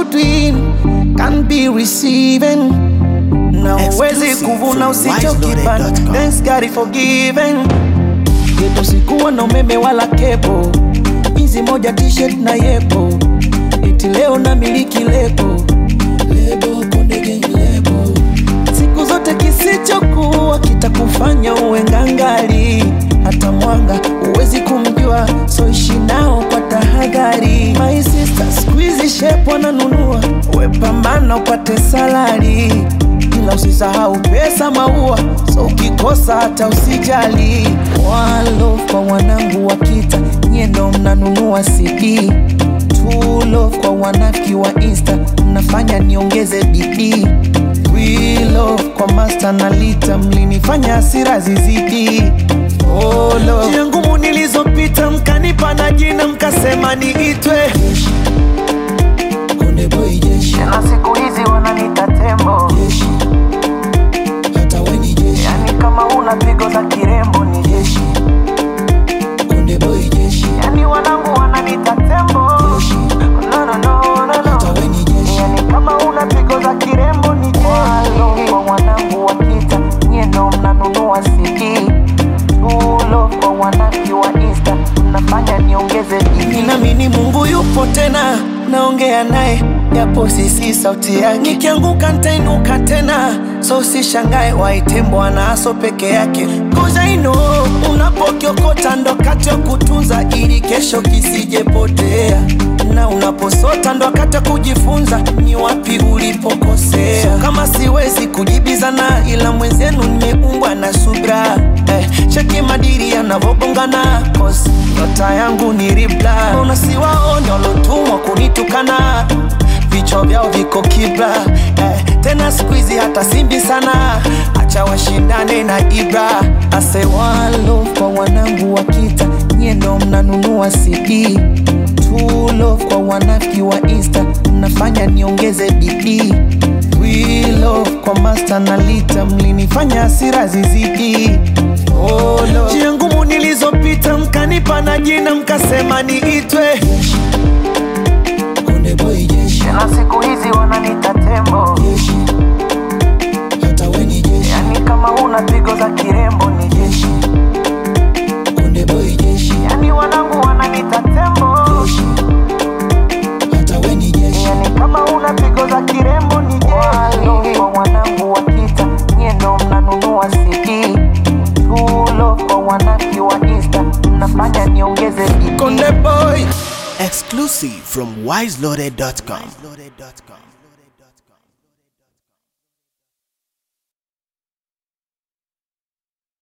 you doing can be receiving na uwezi Exclusive kuvuna from usichokipanda wiselawyer.com. thanks God is forgiven geto sikuwa na umeme wala kepo hizi moja t-shirt na yepo eti leo na miliki lebo lebo konde gang lebo siku zote kisichokuwa kitakufanya uwe ngangali hata mwanga huwezi kumjua so ishi nao kwa tahadhari my sister squeezy shape wananunua wepambana upate salari ila usisahau pesa maua so ukikosa hata usijali walo kwa wanangu wa kita nyendo mnanunua cd True love kwa wanafiki wa insta mnafanya niongeze bidii We love kwa master na lita mlinifanya hasira zizidi oh, love. njia ngumu nilizopita mkanipa na jina mkasema niitwe Konde boy jeshi na siku hizi wananita tembo jeshi hata we ni jeshi yani kama una pigo za kirembo ni jeshi Konde boy jeshi yani wanangu wananita tembo jeshi no, no, no, no, hata no. we ni jeshi yani kama una pigo za kirembo ni walo kwa wanangu wa kita nyendo mnanunua cd tulo kwa wanaki wa insta mnafanya niongeze bidii Ninaamini Mungu yupo tena, naongea naye japo sisi sauti yake. Nikianguka nitainuka tena, so usishangae waite Bwana aso peke yake. Cause I know unapokiokota ndo wakati wa kutunza ili kesho kisijepotea, na unaposota ndo wakati wa kujifunza ni wapi ulipokosea. So kama siwezi kujibizana, ila mwenzenu nimeumbwa na subra eh, cheki madiri yanavogongana cause nyota yangu ni ribla unasiwaone walotumwa kunitukana vichwa vyao viko kibla eh, tena siku hizi hata simbi sana acha washindane na ibra asewalo kwa wanangu wa kita nyendo mnanunua cd True love kwa wanafiki wa insta mnafanya niongeze bidii We love kwa master na lita mlinifanya hasira zizidi oh, love. njia ngumu nilizopita mkanipa na jina mkasema niitwe Konde boy jeshi na siku hizi wananita tembo jeshi hata we ni jeshi yani kama una pigo za kirembo ni jeshi Konde boy jeshi yani wanangu wananita tembo jeshi hata we ni jeshi yani kama una pigo za kirembo ni jeshi kwa wanangu wa kita nyendo mnanunua cd tulo kwa wanaki wa insta mnafanya niongeze bidii Konde boy Exclusive from wiselawyer.com.